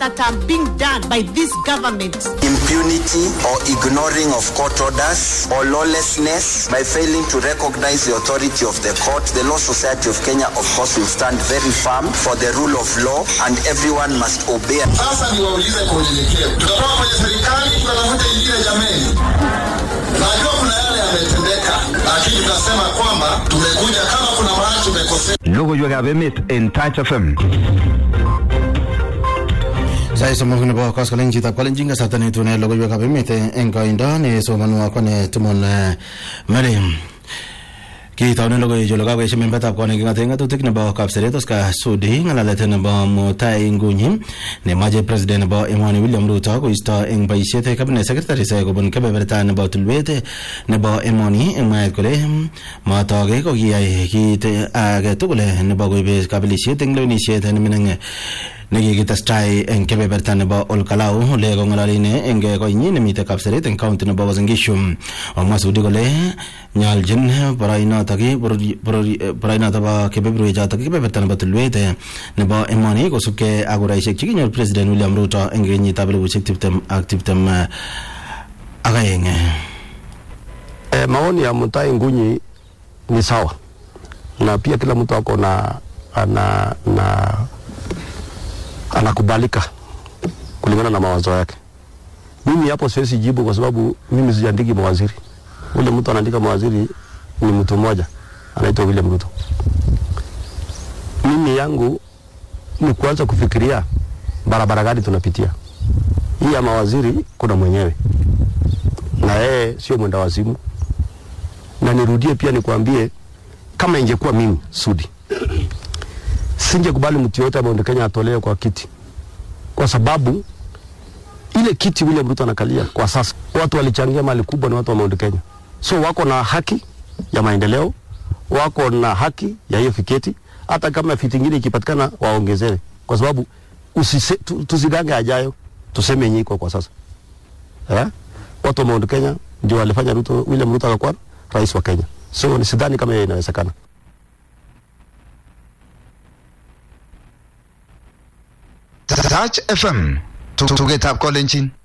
that are being done by this government. impunity or ignoring of court orders or lawlessness by failing to recognize the authority of the court. The Law Society of Kenya, of course, will stand very firm for the rule of law and everyone must obey. Sasa niwaulize kwa unyenyekevu, tutatoka kwenye serikali tutatafuta ingine jameni? Najua kuna yale yametendeka, lakini tunasema kwamba tumekuja kama kuna mahali tumekosea. Logoiwekab emet en Touch FM. Sait somok nebo koskolen chitab kalenjin kasarta netune logoiwekab emet eng koindo nesomanu akwane Timon eh, Mary kitaunen logoiwek chu kakoesho membetab kot neking'ate ng'atutik nebo kapseret Oscar Sudi ng'alalet nebo Mutai Ngunyi nemache president nebo emoni William Ruto koisto eng boisiet cabinet secretaries kobun kebeberta nebo tulwet nebo emoni eng mwaet kole matoke ko kiyai kit age tugul nebo koibe kabelisiet eng lewenisiet nemining nekikitestai eng kebeberta nebo Olkalau ole kong'ololi ine eng koinyi nemite kapseret eng county nebo Uasin Gishu omwa Sudi kole nyoljin boroinotok borori- borori- boroinotok bo kebeberwechotok kebeberta nebo tulwet nebo emoni kosubkei ak kuraisiek chekinyor president William Ruto eng kenyitab elibushek tiptem ak tiptem eh, ak aeng E, maoni ya Mutai Ngunyi ni sawa, na pia kila mtu ako na ana, na anakubalika kulingana na mawazo yake. Mimi hapo siwezi jibu kwa sababu mimi sijaandiki mawaziri. Ule mtu anaandika mawaziri ni mtu mmoja anaitwa William Ruto. Mimi yangu ni kuanza kufikiria barabara gani tunapitia. Hii ya mawaziri kuna mwenyewe na yeye sio mwenda wazimu, na nirudie pia nikwambie, kama ingekuwa mimi Sudi, singekubali mtu yote Mount Kenya atolewe kwa kiti, kwa sababu ile kiti William Ruto anakalia kwa sasa, watu walichangia mali kubwa, ni watu wa Mount Kenya, so wako na haki ya maendeleo, wako na haki ya hiyo fiketi. Hata kama fiti ingine ikipatikana waongezewe, kwa sababu usise, tu, tusigange ajayo, tuseme yenye iko kwa sasa eh? watu wa Mount Kenya ndio walifanya Ruto, William Ruto akakuwa rais wa Kenya. So ni sidhani kama hiyo inawezekana. Touch FM. Tugetab kolenjin.